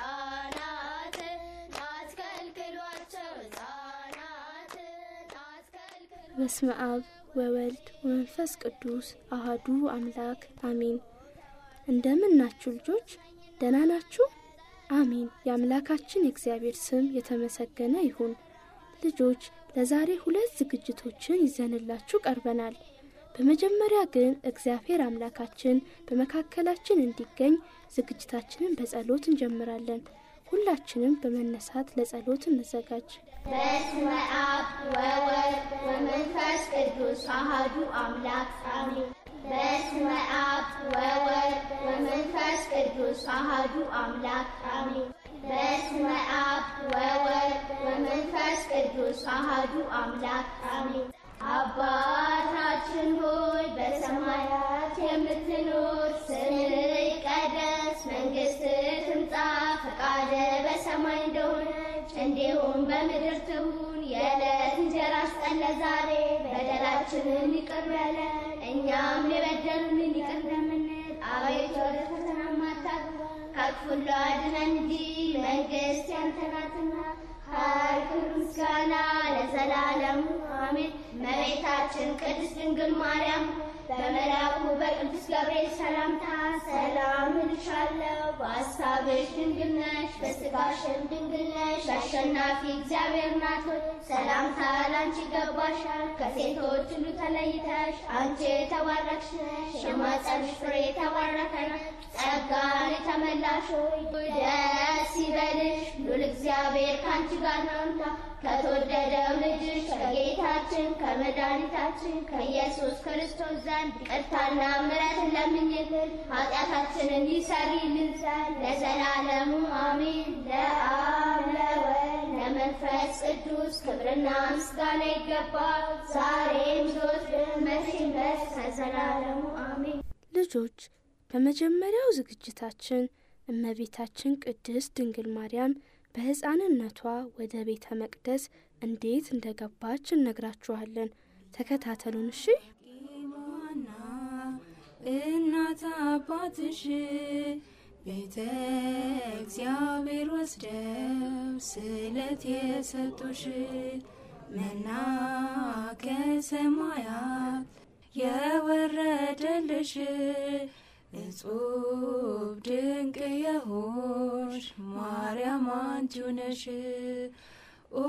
ሕፃናትን አትከልክሏቸው ሕፃናትን አትከልክሏቸው በስመ አብ ወወልድ ወመንፈስ ቅዱስ አሃዱ አምላክ አሜን። እንደምን ናችሁ ልጆች? ደህና ናችሁ? አሜን። የአምላካችን የእግዚአብሔር ስም የተመሰገነ ይሁን። ልጆች ለዛሬ ሁለት ዝግጅቶችን ይዘንላችሁ ቀርበናል። በመጀመሪያ ግን እግዚአብሔር አምላካችን በመካከላችን እንዲገኝ ዝግጅታችንን በጸሎት እንጀምራለን። ሁላችንም በመነሳት ለጸሎት እንዘጋጅ። በስመ አብ ወወልድ ወመንፈስ ቅዱስ አሐዱ አምላክ አሜን። በስመ አብ ወወልድ ወመንፈስ ቅዱስ አሐዱ አምላክ አሜን። በስመ አብ ወወልድ ወመንፈስ ቅዱስ አሐዱ አምላክ አሜን። አባታችን ሆይ በሰማያት የምትኖር ስምህ ይቀደስ፣ መንግሥትህ ትምጣ፣ ፈቃድህ በሰማይ እንደሆነች እንዲሁም በምድር ትሁን። የዕለት እንጀራ ስጠን ዛሬ፣ በደላችንን ይቅር በለን እኛም የበደሉንን ይቅር እንደምንል፣ አቤቱ ወደ ፈተና አታግባን ከክፉ ሁሉ አድነን እንጂ መንግሥት ያንተ ናትና ኃይል፣ ክብር፣ ምስጋና ለዘላለሙ አሜን። እመቤታችን ቅድስት ድንግል ማርያም በመልአኩ በቅዱስ ገብርኤል ሰላምታ ሰላም እልሻለሁ፣ በሐሳብሽ ድንግል ነሽ፣ በሥጋሽም ድንግል ነሽ። አሸናፊ እግዚአብሔር ናት ሆይ ሰላምታ ላንቺ ይገባሻል። ከሴቶች ሁሉ ተለይተሽ አንቺ የተባረክሽ ነሽ፣ የማኅፀንሽ ፍሬ የተባረከ ነው። ጸጋን የተመላሽ ሆይ ደስ ይበልሽ፣ ሉል እግዚአብሔር ከአንቺ ጋር ነውና ከተወደደው ልጅሽ ከጌታችን ከመድኃኒታችን ከኢየሱስ ክርስቶስ ዘንድ ይቅርታና ምሕረትን ለምኝልን ኃጢአታችንን ይሰሪልን ዘንድ ለዘላለሙ አሜን። ለአብ ለወልድ ለመንፈስ ቅዱስ ክብርና ምስጋና ይገባል፣ ዛሬም ዘወትርም መቼም ድረስ ከዘላለሙ አሜን። ልጆች በመጀመሪያው ዝግጅታችን እመቤታችን ቅድስት ድንግል ማርያም በሕፃንነቷ ወደ ቤተ መቅደስ እንዴት እንደገባች እነግራችኋለን። ተከታተሉን እሺ። ማና እናት አባትሽ ቤተ እግዚአብሔር ወስደው ስለት የሰጡሽ መና ከሰማያት የወረደልሽ እጹብ ድንቅ የሆንሽ ማርያም አንቺ ነሽ። ኦ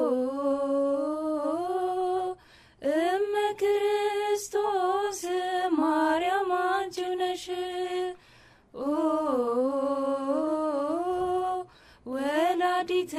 እመ ክርስቶስ ማርያም አንቺ ነሽ። ኦ ወላዲተ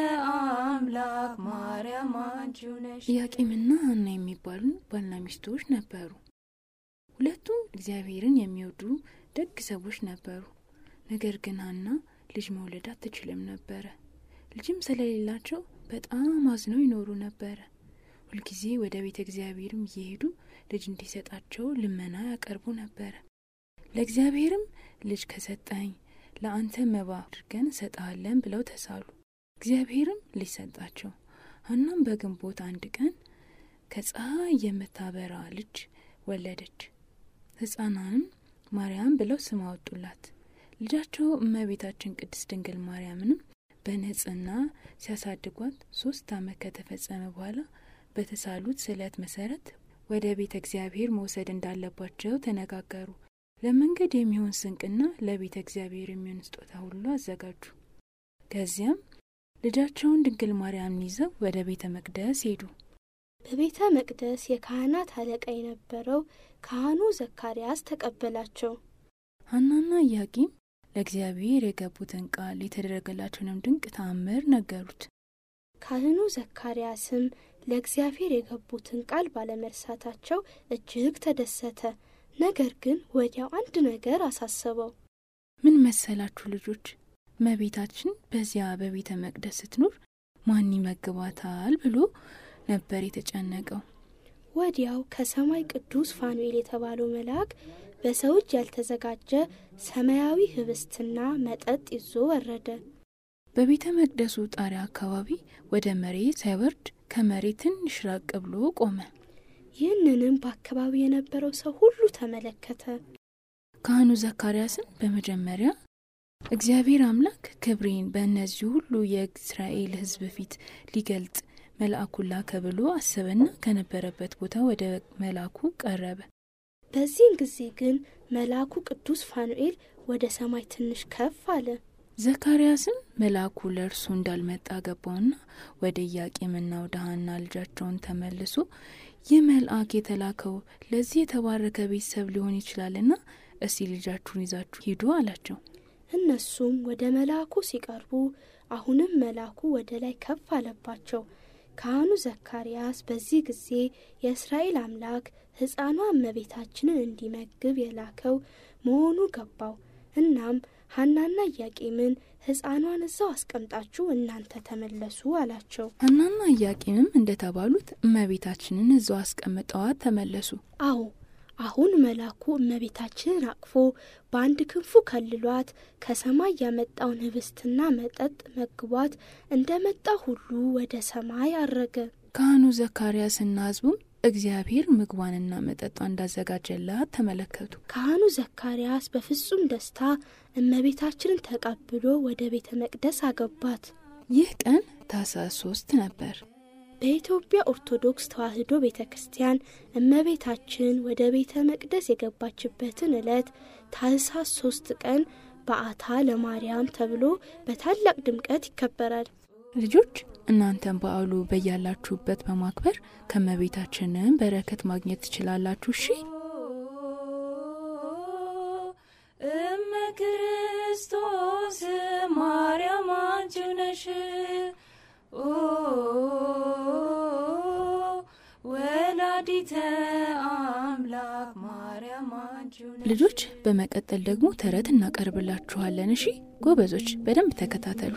አምላክ ማርያም አንቺ ነሽ። ኢያቄምና ሐና የሚባሉ ባልና ሚስቶች ነበሩ። ሁለቱም እግዚአብሔርን የሚወዱ ደግ ሰዎች ነበሩ። ነገር ግን ሐና ልጅ መውለድ አትችልም ነበረ። ልጅም ስለሌላቸው በጣም አዝነው ይኖሩ ነበረ። ሁልጊዜ ወደ ቤተ እግዚአብሔርም እየሄዱ ልጅ እንዲሰጣቸው ልመና ያቀርቡ ነበረ። ለእግዚአብሔርም ልጅ ከሰጠኝ ለአንተ መባ አድርገን እንሰጥሃለን ብለው ተሳሉ። እግዚአብሔርም ልጅ ሰጣቸው። ሐናም በግንቦት አንድ ቀን ከፀሐይ የምታበራ ልጅ ወለደች። ሕፃኗንም ማርያም ብለው ስም አወጡላት። ልጃቸው እመቤታችን ቅድስት ድንግል ማርያምንም በንጽሕና ሲያሳድጓት ሶስት ዓመት ከተፈጸመ በኋላ በተሳሉት ስዕለት መሰረት ወደ ቤተ እግዚአብሔር መውሰድ እንዳለባቸው ተነጋገሩ። ለመንገድ የሚሆን ስንቅና ለቤተ እግዚአብሔር የሚሆን ስጦታ ሁሉ አዘጋጁ። ከዚያም ልጃቸውን ድንግል ማርያምን ይዘው ወደ ቤተ መቅደስ ሄዱ። በቤተ መቅደስ የካህናት አለቃ የነበረው ካህኑ ዘካርያስ ተቀበላቸው። ሐናና ኢያቄም ለእግዚአብሔር የገቡትን ቃል የተደረገላቸውንም ድንቅ ተአምር ነገሩት። ካህኑ ዘካርያስም ለእግዚአብሔር የገቡትን ቃል ባለመርሳታቸው እጅግ ተደሰተ። ነገር ግን ወዲያው አንድ ነገር አሳሰበው። ምን መሰላችሁ ልጆች? እመቤታችን በዚያ በቤተ መቅደስ ስትኖር ማን ይመግባታል ብሎ ነበር የተጨነቀው። ወዲያው ከሰማይ ቅዱስ ፋኑኤል የተባለው መልአክ በሰው እጅ ያልተዘጋጀ ሰማያዊ ህብስትና መጠጥ ይዞ ወረደ። በቤተ መቅደሱ ጣሪያ አካባቢ ወደ መሬት ሳይወርድ ከመሬት ትንሽ ራቅ ብሎ ቆመ። ይህንንም በአካባቢ የነበረው ሰው ሁሉ ተመለከተ። ካህኑ ዘካርያስን በመጀመሪያ እግዚአብሔር አምላክ ክብሬን በእነዚህ ሁሉ የእስራኤል ሕዝብ ፊት ሊገልጥ መልአኩን ላከ ብሎ አሰበና ከነበረበት ቦታ ወደ መልአኩ ቀረበ። በዚህን ጊዜ ግን መልአኩ ቅዱስ ፋኑኤል ወደ ሰማይ ትንሽ ከፍ አለ። ዘካርያስም መልአኩ ለእርሱ እንዳልመጣ ገባውና ወደ ኢያቄምና ወደ ሐና ልጃቸውን ተመልሶ ይህ መልአክ የተላከው ለዚህ የተባረከ ቤተሰብ ሊሆን ይችላልና እስቲ ልጃችሁን ይዛችሁ ሂዱ አላቸው። እነሱም ወደ መልአኩ ሲቀርቡ አሁንም መልአኩ ወደ ላይ ከፍ አለባቸው። ካህኑ ዘካርያስ በዚህ ጊዜ የእስራኤል አምላክ ሕፃኗ እመቤታችንን እንዲመግብ የላከው መሆኑ ገባው። እናም ሐናና ኢያቄምን ሕፃኗን እዛው አስቀምጣችሁ እናንተ ተመለሱ አላቸው። ሐናና ኢያቄምም እንደተባሉት እመቤታችንን እዛው አስቀምጠዋት ተመለሱ። አዎ አሁን መልአኩ እመቤታችንን አቅፎ በአንድ ክንፉ ከልሏት ከሰማይ ያመጣውን ህብስትና መጠጥ መግቧት እንደ መጣ ሁሉ ወደ ሰማይ አረገ። ካህኑ ዘካርያስና ሕዝቡም እግዚአብሔር ምግቧንና መጠጧ እንዳዘጋጀላት ተመለከቱ። ካህኑ ዘካርያስ በፍጹም ደስታ እመቤታችንን ተቀብሎ ወደ ቤተ መቅደስ አገባት። ይህ ቀን ታኅሳስ ሶስት ነበር። በኢትዮጵያ ኦርቶዶክስ ተዋሕዶ ቤተ ክርስቲያን እመቤታችን ወደ ቤተ መቅደስ የገባችበትን ዕለት ታኅሳስ ሶስት ቀን በዓታ ለማርያም ተብሎ በታላቅ ድምቀት ይከበራል። ልጆች እናንተም በዓሉ በያላችሁበት በማክበር ከእመቤታችንን በረከት ማግኘት ትችላላችሁ። እሺ እመ ክርስቶስ ማርያም አንቺው ነሽ ኦ ወላዲተ አምላክ ማርያም አንቺው ነሽ። ልጆች በመቀጠል ደግሞ ተረት እናቀርብላችኋለን። እሺ ጎበዞች በደንብ ተከታተሉ።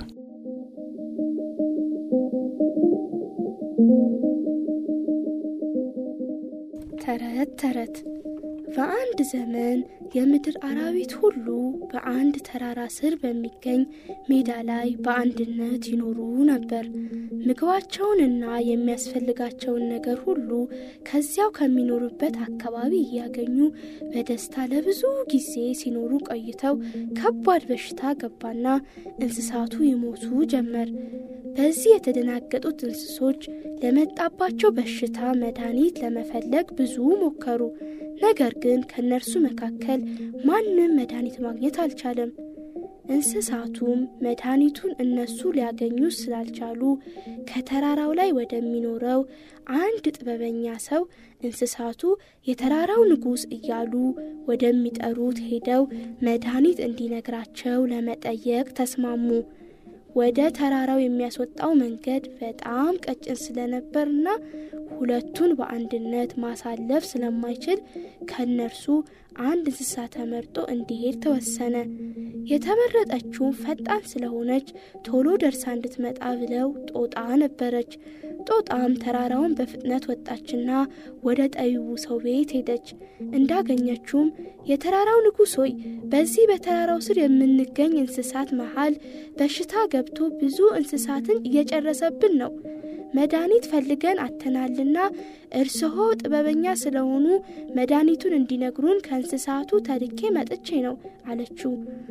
ተረት ተረት በአንድ ዘመን የምድር አራዊት ሁሉ በአንድ ተራራ ስር በሚገኝ ሜዳ ላይ በአንድነት ይኖሩ ነበር። ምግባቸውንና የሚያስፈልጋቸውን ነገር ሁሉ ከዚያው ከሚኖሩበት አካባቢ እያገኙ በደስታ ለብዙ ጊዜ ሲኖሩ ቆይተው ከባድ በሽታ ገባና እንስሳቱ ይሞቱ ጀመር። በዚህ የተደናገጡት እንስሶች ለመጣባቸው በሽታ መድኃኒት ለመፈለግ ብዙ ሞከሩ። ነገር ግን ከእነርሱ መካከል ማንም መድኃኒት ማግኘት አልቻለም። እንስሳቱም መድኃኒቱን እነሱ ሊያገኙ ስላልቻሉ ከተራራው ላይ ወደሚኖረው አንድ ጥበበኛ ሰው እንስሳቱ የተራራው ንጉሥ እያሉ ወደሚጠሩት ሄደው መድኃኒት እንዲነግራቸው ለመጠየቅ ተስማሙ። ወደ ተራራው የሚያስወጣው መንገድ በጣም ቀጭን ስለነበርና ሁለቱን በአንድነት ማሳለፍ ስለማይችል ከእነርሱ አንድ እንስሳ ተመርጦ እንዲሄድ ተወሰነ። የተመረጠችው ፈጣን ስለሆነች ቶሎ ደርሳ እንድትመጣ ብለው ጦጣ ነበረች። ጦጣም ተራራውን በፍጥነት ወጣችና ወደ ጠቢቡ ሰው ቤት ሄደች። እንዳገኘችውም የተራራው ንጉሥ ሆይ በዚህ በተራራው ስር የምንገኝ እንስሳት መሃል በሽታ ገብቶ ብዙ እንስሳትን እየጨረሰብን ነው። መድኃኒት ፈልገን አተናልና እርስዎ ጥበበኛ ስለሆኑ መድኃኒቱን እንዲነግሩን ከእንስሳቱ ተልኬ መጥቼ ነው አለችው።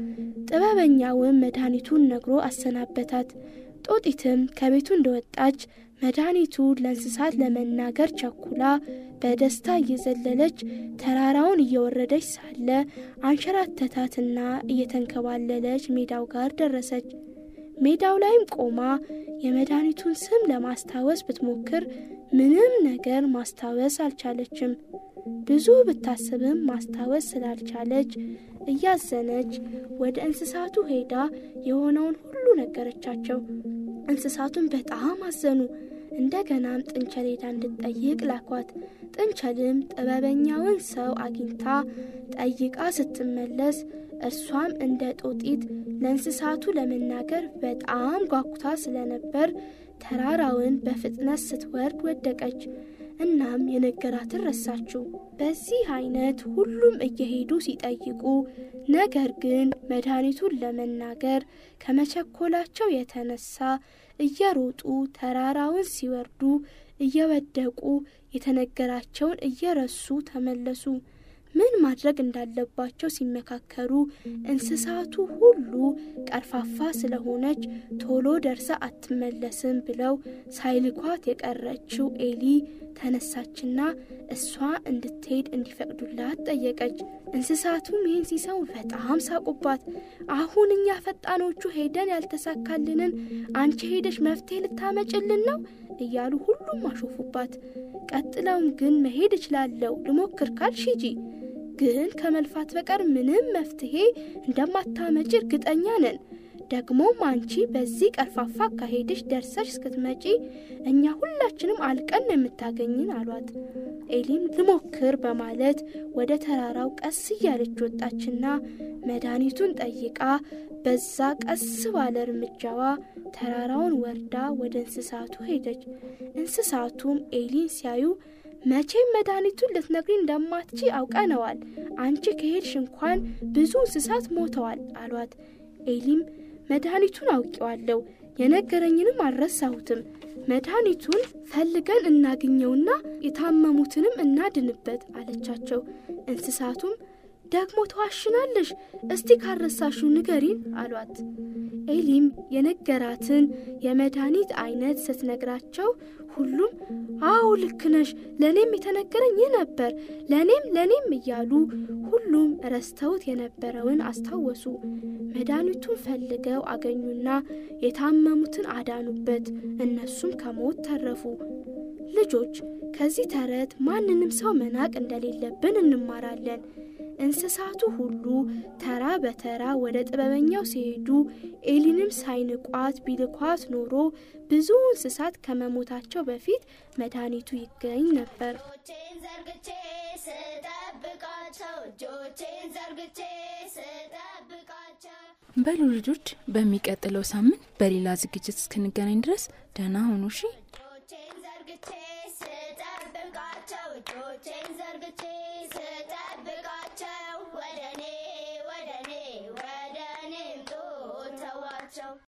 ጥበበኛውም መድኃኒቱን ነግሮ አሰናበታት። ጦጢትም ከቤቱ እንደወጣች መድኃኒቱን ለእንስሳት ለመናገር ቸኩላ በደስታ እየዘለለች ተራራውን እየወረደች ሳለ አንሸራተታትና እየተንከባለለች ሜዳው ጋር ደረሰች። ሜዳው ላይም ቆማ የመድኃኒቱን ስም ለማስታወስ ብትሞክር ምንም ነገር ማስታወስ አልቻለችም። ብዙ ብታስብም ማስታወስ ስላልቻለች እያዘነች ወደ እንስሳቱ ሄዳ የሆነውን ሁሉ ነገረቻቸው። እንስሳቱን በጣም አዘኑ። እንደገናም ጥንቸል ሄዳ እንድትጠይቅ ላኳት። ጥንቸልም ጥበበኛውን ሰው አግኝታ ጠይቃ ስትመለስ እርሷም እንደ ጦጢት ለእንስሳቱ ለመናገር በጣም ጓጉታ ስለነበር ተራራውን በፍጥነት ስትወርድ ወደቀች። እናም የነገራትን ረሳችው። በዚህ አይነት ሁሉም እየሄዱ ሲጠይቁ፣ ነገር ግን መድኃኒቱን ለመናገር ከመቸኮላቸው የተነሳ እየሮጡ ተራራውን ሲወርዱ እየወደቁ የተነገራቸውን እየረሱ ተመለሱ። ምን ማድረግ እንዳለባቸው ሲመካከሩ እንስሳቱ ሁሉ ቀርፋፋ ስለሆነች ቶሎ ደርሳ አትመለስም ብለው ሳይልኳት የቀረችው ኤሊ ተነሳችና እሷ እንድትሄድ እንዲፈቅዱላት ጠየቀች። እንስሳቱም ይህን ሲሰሙ በጣም ሳቁባት። አሁን እኛ ፈጣኖቹ ሄደን ያልተሳካልንን አንቺ ሄደሽ መፍትሄ ልታመጭልን ነው እያሉ ሁሉም አሾፉባት። ቀጥለውም ግን መሄድ እችላለሁ ልሞክር ካልሽ ሂጂ፣ ግን ከመልፋት በቀር ምንም መፍትሄ እንደማታመጭ እርግጠኛ ነን። ደግሞም አንቺ በዚህ ቀርፋፋ አካሄድሽ ደርሰሽ እስክትመጪ እኛ ሁላችንም አልቀን ነው የምታገኝን አሏት። ኤሊም ልሞክር በማለት ወደ ተራራው ቀስ እያለች ወጣችና መድኃኒቱን ጠይቃ በዛ ቀስ ባለ እርምጃዋ ተራራውን ወርዳ ወደ እንስሳቱ ሄደች። እንስሳቱም ኤሊን ሲያዩ መቼም መድኃኒቱን ልትነግሪ እንደማትቺ አውቀነዋል። አንቺ ከሄድሽ እንኳን ብዙ እንስሳት ሞተዋል አሏት። ኤሊም መድኃኒቱን አውቄዋለሁ፣ የነገረኝንም አልረሳሁትም። መድኃኒቱን ፈልገን እናግኘውና የታመሙትንም እናድንበት አለቻቸው። እንስሳቱም ደግሞ ተዋሽናለሽ፣ እስቲ ካረሳሽው ንገሪን አሏት። ኤሊም የነገራትን የመድኃኒት አይነት ስትነግራቸው ሁሉም አዎ ልክ ነሽ፣ ለእኔም የተነገረኝ ይህ ነበር፣ ለእኔም ለእኔም እያሉ ሁሉም ረስተውት የነበረውን አስታወሱ። መድኃኒቱን ፈልገው አገኙና የታመሙትን አዳኑበት፣ እነሱም ከሞት ተረፉ። ልጆች ከዚህ ተረት ማንንም ሰው መናቅ እንደሌለብን እንማራለን። እንስሳቱ ሁሉ ተራ በተራ ወደ ጥበበኛው ሲሄዱ ኤሊንም ሳይንቋት ቢልኳት ኖሮ ብዙ እንስሳት ከመሞታቸው በፊት መድኃኒቱ ይገኝ ነበር። እጆቼን ዘርግቼ ስጠብቃቸው እጆቼን ዘርግቼ ስጠብቃቸው በሉ ልጆች፣ በሚቀጥለው ሳምንት በሌላ ዝግጅት እስክንገናኝ ድረስ ደህና ሁኑ። እሺ። እጆቼን ዘርግቼ ስጠብቃቸው እጆቼን ዘርግቼ ስጠብቃቸው